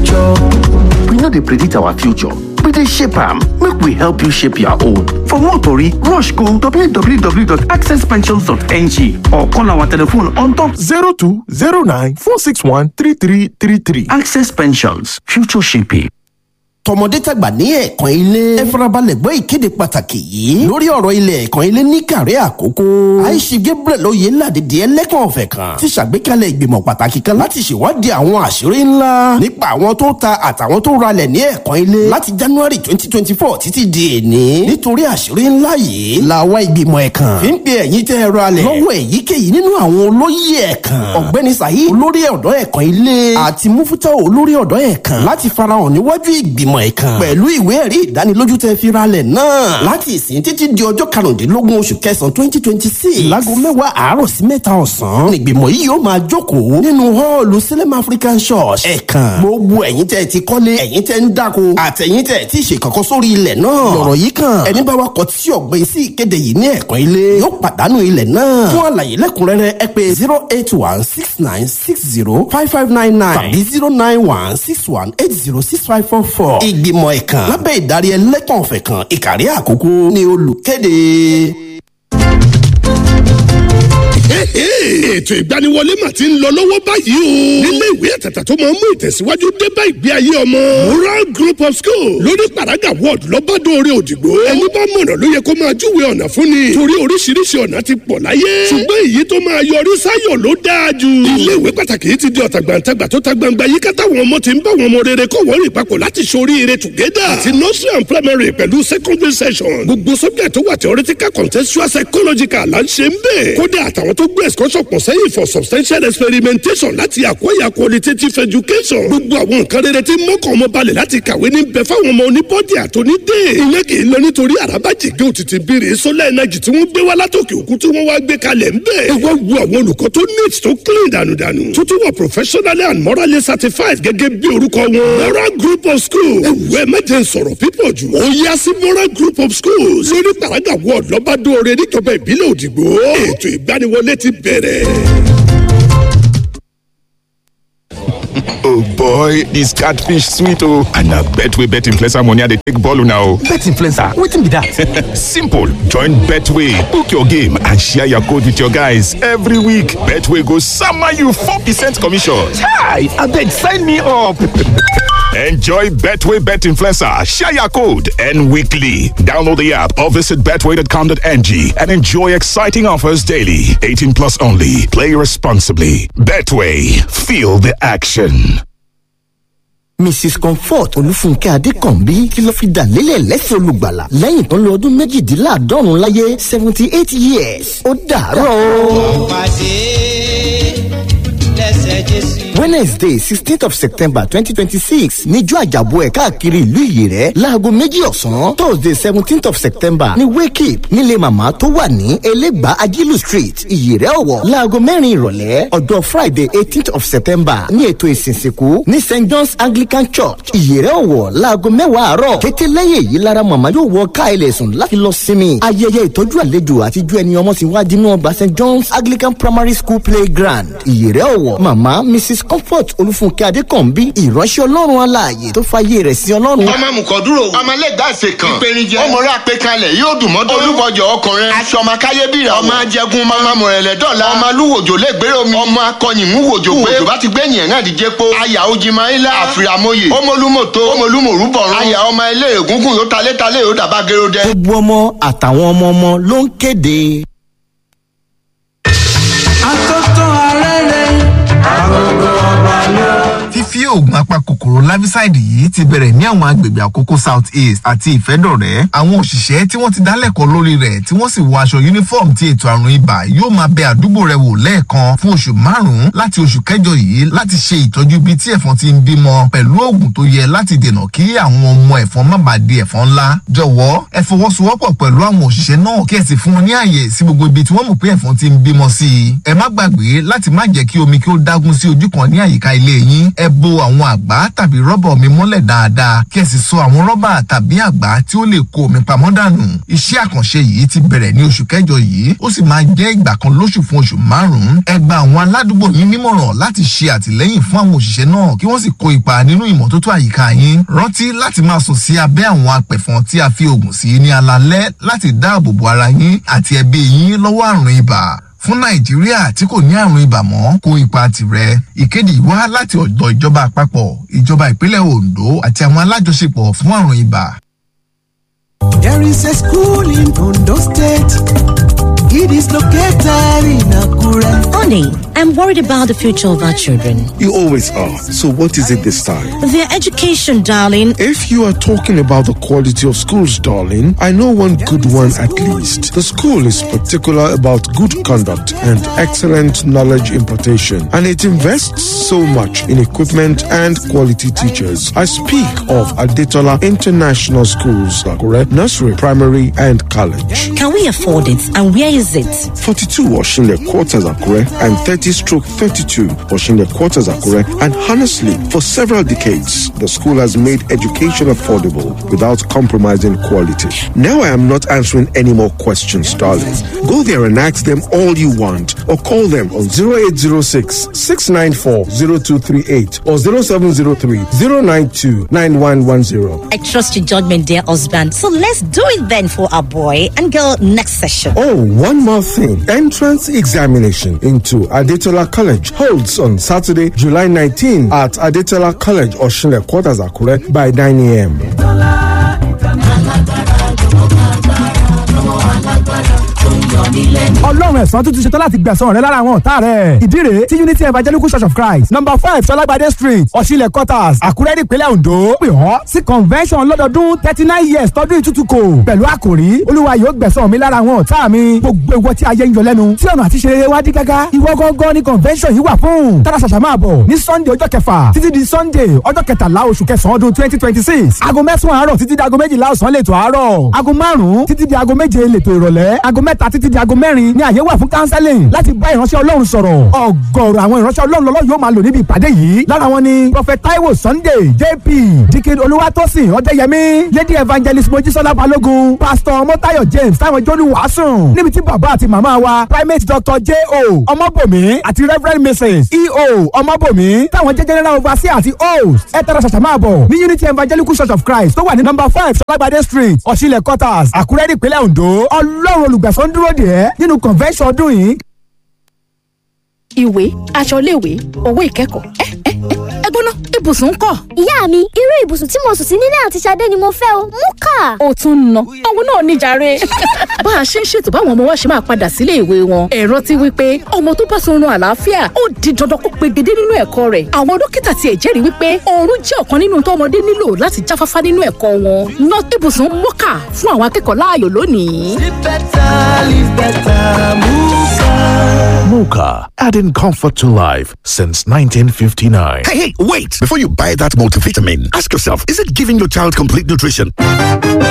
future. We no dey predict our future, we dey shape am. Make we help you shape your own. For more tori, rush go www.accesspensions.ng or call our telephone on top 0209 461 3333. Access Pensions, future shaping. tọmọdé tàgbà ní ẹ̀ẹ̀kan ilé ẹ farabalẹ̀ gbọ́ ìkéde pàtàkì yìí lórí ọ̀rọ̀ ilẹ̀ ẹ̀ẹ̀kan ilé ní kàrẹ́ àkókò àìsí gabriel oyè ládìdí ẹlẹ́kàn ọ̀fẹ́ kan ti ṣàgbékalẹ̀ ìgbìmọ̀ pàtàkì kan láti ṣèwádìí àwọn àṣírí ńlá nípa àwọn tó ta àtàwọn tó ralẹ̀ ní ẹ̀ẹ̀kan ilé láti january twenty twenty four títí di èní nítorí àṣírí ńlá yìí làwa ìgbìmọ̀ ẹ̀kan fi ń pe ẹ̀yin tẹ́ ẹ ralẹ̀ lọ́wọ́ èyíkéyìí nínú àwọn olóyè ẹ̀kan ọ̀gbẹ́ni saheed olórí ọ̀dọ́ ẹ̀kan ilé àti mufutau olórí ọ̀dọ́ ẹ̀kan láti farahàn níwájú ìgbìmọ̀ ẹ̀kan pẹ̀lú ìwé ẹ̀rí ìdánilójú tẹ́ fi ralẹ̀ náà láti ìsìn títí di ọjọ́ karùndínlógún oṣù kẹsàn-án twenty twenty six láago mẹ́wàá àárọ̀ sí mẹ́ta ọ̀sán nígbìmọ̀ yìí yóò máa jókòó nínú họ́ọ̀lù Salem African Church ẹ̀kan gbogbo ẹ̀yin tẹ́ ti kọ́lé ẹ̀yin tẹ́ ń dáko àtẹ̀yin tẹ́ ti ṣe kankan sórí ilẹ̀ náà lọ̀rọ̀ yìí kan ẹni bá wa kọ tí ọ̀gbìn sí ìkéde yìí ní ẹ̀kan ilé yóò pàdánù ilẹ̀ náà fún àlàyé lẹ́kùnrẹ́rẹ́ ẹ pè zero eight one six nine six zero five five nine nine tàbí zero nine one six one eight zero six five four four ìgbìmọ̀ ẹ̀kan lábẹ́ ìdarí ẹlẹ́kàn ọ̀fẹ́ kan ìkàrí àkókò ní olùkéde. ètò ìgbaniwọlé mà ti ń lọ lọ́wọ́ báyìí o. nílé ìwé àtàtà tó máa ń mú ìtẹ̀síwájú dé bá ìgbé ayé ọmọ. moral group of school lórí paraga ward lọ́bàdàn òdìgbò. ẹni bá mọ̀nà ló yẹ kó máa júwe ọ̀nà fún ni. torí oríṣiríṣi ọ̀nà ti pọ̀ láyé. ṣùgbọ́n èyí tó máa yọrí sáyọ̀ ló dáa jù. ilé ìwé pàtàkì yìí ti di ọ̀tàgbàǹtagbà tó ta gbangba yìí ká táwọn ọmọ ti ń bá wọn ọmọ rere kọ́ wọ́n rìn papọ̀ láti ṣoríire together. àti nursery and primary pẹ̀lú secondary session. gbogbo subject tó wà theoretical contextual psychological là ń ṣe ń bẹ̀. kódà àtàwọn tó gbé excursion pọ̀ sẹ́yìn for substantial experimentation láti acquire qualitative education. gbogbo àwọn nǹkan rere tí mọ́kàn ọmọ balẹ̀ láti kàwé ní bẹ fáwọn ọmọ oníbọ́dì àtọ́nídé. ìyẹn kì í lọ nítorí àràbàjìgé òtítì bíire solar energy tí wọ́n gbé wá látòkè òkun tí wọ́n wá gbé kalẹ̀ ń bẹ̀. ẹ wá wo àwọn olùkọ́ tó neat tó clean dànùdànù. tó tún wà professionally and morally certified gẹ́gẹ́ bí orúkọ wọn. moral group of schools. ẹ wù ẹ mẹ́jẹ sọ̀rọ̀ pípọ̀ jù. ó yá sí moral group of schools. lórí paraga ward lọ́bàdóore níjọba ìbílẹ̀ òdìgbò. ètò ìgbaniwọlé ti bẹ̀rẹ̀. oh boy dis catfish sweet oh and na betway bet influencer money i dey take ball una o. bet influencer wetin be that. simple join betway book your game and share your code with your guys every week betway go sama you four percent commission. chai abeg sign me up. Enjoy Betway Bet Influencer, share your code, and weekly. Download the app or visit betway.com.ng and enjoy exciting offers daily. 18 plus only. Play responsibly. Betway, feel the action. mrs comfort olúfúnkẹ́ adékànbí kí ló fi dà lélẹ̀ lẹ́sẹ̀ olùgbàlà lẹ́yìn tó ń lo ọdún méjìdínláàádọ́rùn láyé seventy eight years ó dàárọ̀. wednesday sixteenth of september twenty twenty six níjọ́ àjàbọ̀ ẹ̀ káàkiri ìlú ìyèrẹ́ láago méjì ọ̀sán thursday seventeenth of september ní wake up nílé màmá tó wà ní elégbà ajílù street ìyèrẹ́ ọ̀wọ̀ láago mẹ́rin ìrọ̀lẹ́ ọjọ́ friday eighteenth of september ní ètò ìsìnsìnkú ní st john's anglican church ìyèrẹ́ ọ̀wọ̀ láago mẹ́wàá àárọ̀ kété lẹ́yìn èyí lára màmá yóò wọ ká ilẹ̀ sùn láti lọ sinmi ayẹyẹ ìtọ́jú àlejò àtijọ́ ẹni ọmọ ti wá dínú ọgbà st john's anglican primary school playground ìyèrẹ́ ọ̀wọ̀ màmá mrs comfort olúfúnkẹ́ adékànbí ìránṣẹ́ ọlọ́run aláàyè tó fàyè rẹ̀ sí ọlọ́run. ọmọ mùkọ́dúró ọmọ lẹ́gbàáṣe kan ìpèníjẹ ọmọọrẹ àpèkalẹ̀ yóò dùn mọ́tò olúbọjọ ọkùnrin aṣọ ọmọ káyébìrà ọmọ ajẹgun ọmọ mọ̀rẹ̀lẹ̀ dọ́là ọmọ alúwòjò lẹ́gbẹ̀rẹ̀ omi ọmọ akọyìnmú wòjò pé òjò bá ti gbẹ̀yìn ẹ̀rán àdìjẹ́ po aya ojimayila àfìràmọye ọmọlúmọ̀tò ọmọlúmọ̀rúbọ̀rún aya ọmọ ilé ègúngún yóò talẹ́talẹ́ yóò dàbá gẹ́rọ́dẹ́. gbogbo ọmọ àtàwọn ọmọ ọmọ ló ń kéde. àtọ́tọ́ arẹ́rẹ́ àgọ́gọ́ ọba lọ. fífí oògùn apakòkòrò larvicide yìí ti bẹ̀rẹ̀ ní àwọn agbègbè àkókò south east àti ìfẹ́dọ̀rẹ́ àwọn òṣìṣẹ́ tí wọ́n ti dálẹ́kọ̀ọ́ lórí rẹ̀ tí wọ́n sì wọ aṣọ uniform ti ètò àrùn ibà yóò máa bẹ àdúgbò rẹ wò lẹ́ẹ̀kan fún oṣù márùn-ún láti oṣù kẹjọ yìí láti ṣe ìtọ́jú ibi tí ẹ̀fọn ti ń bímọ pẹ̀lú oògùn tó yẹ láti dènà kí àwọn ọmọ ẹ̀fọn má bàa di ẹ̀fọn ńlá jọ̀wọ́ ẹ fọwọ́sowọ́pọ̀ pẹ̀lú àwọn òṣìṣẹ́ náà kí ẹ sì fún wọn ní àyè sí gbogbo ibi tí wọ́n mọ̀ pé ẹ̀fọn ti ń bímọ sí i ẹ má gbàgbé láti má jẹ́ kí omi kí ó dágún sí ojú kan ní àyíká ilé yín ẹ bo àwọn àwọn àgbá tàbí rọ́bà omi mọ́lẹ̀ dáadáa kí ẹ sì so àwọn rọ́bà tàbí àgbá tí ó lè kó omi pamọ́ dànù. iṣẹ́ àkànṣe yìí ti bẹ̀rẹ̀ ní oṣù kẹjọ yìí ó sì máa jẹ́ ìgbà kan lóṣù fún oṣù márùn-ún. ẹ gba àwọn aládùúgbò yín nímọ̀ràn láti ṣe àtìlẹ́yìn fún àwọn òṣìṣẹ́ náà kí wọ́n sì kó ipa nínú ìmọ́tótó àyíká yín. rántí láti máa sùn sí abẹ́ àwọn apẹ̀fọn tí a fi oògùn sí ní alalẹ́ láti dáàbò bo ara yín àti ẹbí yín lọ́wọ́ àrùn ibà fún nàìjíríà tí kò ní àrùn ibà mọ́ kó ipa tirẹ̀ ìkéde wá láti ọ̀dọ̀ ìjọba àpapọ̀ ìjọba ìpínlẹ̀ ondo àti àwọn alájọṣepọ̀ fún àrùn ibà. There is a school in Ondo State. It is located in Akure. Honey, I'm worried about the future of our children. You always are. So what is it this time? Their education, darling. If you are talking about the quality of schools, darling, I know one good one at least. The school is particular about good conduct and excellent knowledge impartation, and it invests so much in equipment and quality teachers. I speak of Adetola International Schools, Akure, nursery, primary, and college. Can we afford it? And where is it? 42 Washington Quarters Akure and 30 stroke 32 Washington Quarters Akure. And honestly, for several decades, the school has made education affordable without compromising quality. Now I am not answering any more questions, darling. Go there and ask them all you want or call them on 0806 694 0238 or 0703 092 9110. I trust your judgment, dear husband. So let's do it then for our boy and girl next session. Oh, one more thing. Entrance examination into Adetola College holds on Saturday, July 19 at Adetola College, Oshile Quarters, Akure by 9 a.m. ọlọ́run ẹ̀sán tuntun ṣetán láti gbẹ̀sán rẹ lára àwọn ọ̀tá rẹ̀ ìdí rèé tí unity evangelical church of christ number five sọlágbàdé street ọ̀ṣilẹ̀ quarters àkúrẹ́ nípínlẹ̀ ondo pè ọ́ sí convention lọ́dọọdún thirty nine years tọdún ìtútùkò pẹ̀lú àkòrí olúwa yóò gbẹ̀sán mi lára àwọn ọ̀tá mi gbogbo ìwọ tí ayé ń yọ lẹ́nu tí ọ̀nà àti ṣeré wá dí gágá ìwọ gángan ní convention yìí wà fún tára ṣàṣà máa bọ̀ ní sunday ọjọ́ kẹfà títí di sunday ọjọ́ kẹtàlá oṣù kẹsàn-án ọdún twenty twenty six aago mẹ́sàn-án àárọ̀ títí di aago méjìlá ọ̀sán lẹ́tọ̀ àárọ̀ aago márùn-ún títí di aago méje lẹ́tọ̀ ìrọ̀lẹ́ aago mẹ́ta títí di aago mẹ́rin ní àyè wà fún counseling láti bá ìránṣẹ́ ọlọ́run sọ̀rọ̀ ọ̀gọ̀ọ̀rọ̀ àwọn ìránṣẹ́ ọlọ́run lọ́lọ́ yóò máa lò níbi ìpàdé yìí lára wọn ni prophet taiwo sunday jp dikin olúwatósìn ọ̀dẹ́yẹmí lady evangelist mojísọ́lá balógun pastor mọ́tayọ̀ james táwọn jọ́lù wàásùn níbi tí bàbá àti màmá wa primate doctor j o ọmọbòmí àti reverend mrs e o ọmọbòmí táwọn jẹ́ general overseer àti host ẹ tẹ́ra ṣàṣà máa bọ̀ ní unity evangelical church of christ tó wà ní number five sọlágbàdé street ọ̀ṣilẹ̀ quarters àkúrẹ́ nípínlẹ̀ ondo ọlọ́run olùgbàsán dúró dè ẹ́ nínú convention ọdún yìí ìwé aṣọ iléèwé owó ìkẹ́kọ̀ọ́ ẹ ẹ ẹ gbóná ibùsùn ńkọ́. ìyá mi irú ibùsùn tí mo sùn sí nílé àti Ṣadé ni mo fẹ́ o mú kà. ó tún ń ná òun náà níjàre. bá a ṣe ń ṣètò báwọn ọmọ wa ṣe máa padà sílé ìwé wọn ẹ̀rọ ti wí pé ọmọ tó bá sunrun àlàáfíà ó di dandan kó pegedé nínú ẹ̀kọ́ rẹ̀ àwọn dókítà tiẹ̀ jẹ́rìí wípé oorun jẹ́ ọ̀kan nínú tó ọmọdé nílò láti jáfáfá nínú ẹ̀kọ́ wọn ná ibùsùn mọ́kà fún àwọn akẹ́kọ̀ọ́ láàyò lónìí. Live better, live better, Muka. Mocha, adding comfort to life since 1959. Hey, hey, wait! Before you buy that multivitamin, ask yourself is it giving your child complete nutrition?